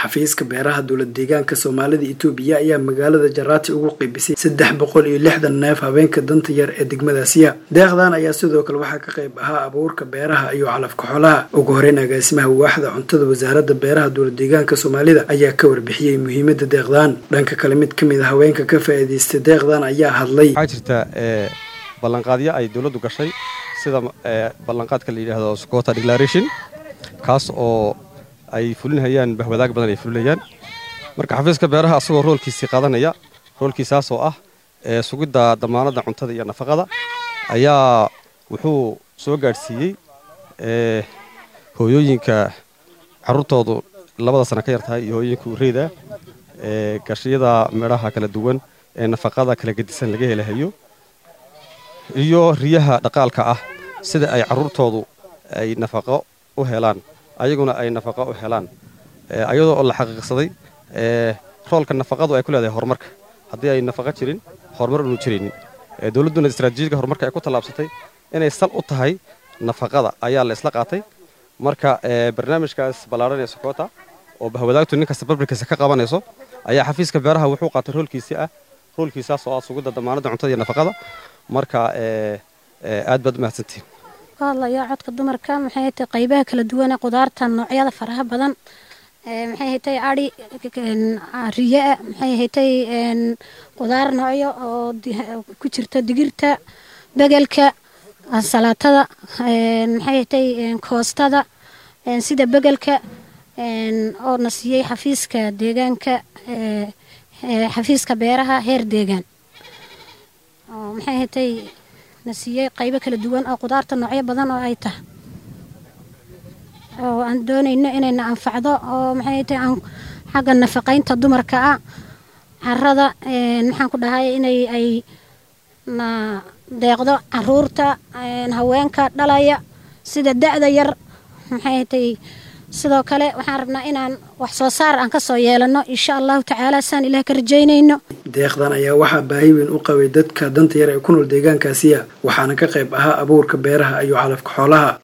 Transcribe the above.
xafiiska beeraha dowlad deegaanka soomaalida itoobiya ayaa magaalada jaraati ugu qeybisay saddex boqol iyo lixdan neef habeenka danta yar ee degmadaasiya deeqdan ayaa sidoo kale waxaa ka qayb ahaa abuurka beeraha iyo calafka xoolaha ugu horeyn agaasimaha waaxda cuntada wasaaradda beeraha dowlad deegaanka soomaalida ayaa ka warbixiyey muhiimada deeqdan dhanka kale mid ka mid a haweenka ka faa'iidaystay deeqdan ayaa hadlay waxaa jirta ballanqaadyo ay dowladdu gashay sida ballanqaadka la yidhaahdo socota declaration kaas oo ay fulinhayaan bahwadaag badan ay fulinayaan marka xafiiska beeraha asagoo roolkiisii qaadanaya roolkiisaas oo ah sugidda damaanadda cuntada iyo nafaqada ayaa wuxuu soo gaadhsiiyey hooyooyinka carruurtoodu labada sana ka yar tahay iyo hooyooyinka ureyda gashiyada midhaha kala duwan ee nafaqada kala gedisan laga helahayo iyo riyaha dhaqaalka ah sida ay carruurtoodu ay nafaqo u helaan ayaguna ay nafaqo u helaan ayadoo oo la xaqiiqsaday roolka nafaqadu ay ku leedahay horumarka haddii ay nafaqo jirin horumar unu jiraynin dowladduna istraatiijiga horumarka ay ku tallaabsatay inay sal u tahay nafaqada ayaa la isla qaatay marka barnaamijkaas ballaaran ee sokota oo bahwadaagtu nin kasta barbarkiisa ka qabanayso ayaa xafiiska beeraha wuxuu qaatay roolkiisii ah roolkiisaas oo ah sugidda damaanadda cuntada iyo nafaqada marka aad baad u mahadsantihin ka hadlayaa codka dumarka maxay hatay qaybaha kala duwane qudaarta noocyada faraha badan maxay hatay adhi riyaa maxay hatay qudaar noocyo oo ku jirta digirta begelka salaatada maxay hatay koostada sida begelka oo na siiyey xafiiska deegaanka xafiiska beeraha heer deegaan maxay hatay na siiyey qaybo kala duwan oo qudaarta noocyo badan oo ay tahay oo aan doonayno inayna anfacdo oo maxay tahay aan xagga nafaqaynta dumarka ah carada maxaan ku dhahay inay ay na deeqdo caruurta haweenka dhalaya sida da-da yar maxay tahay sidoo kale waxaan rabnaa inaan wax soo saar aan kasoo yeelano insha allahu tacaala saan ilaah ka rajaynayno deeqdan ayaa waxaa baahi weyn u qabay dadka danta yar ee ku nool deegaankaasiya waxaana ka qayb ahaa abuurka beeraha iyo calafka xoolaha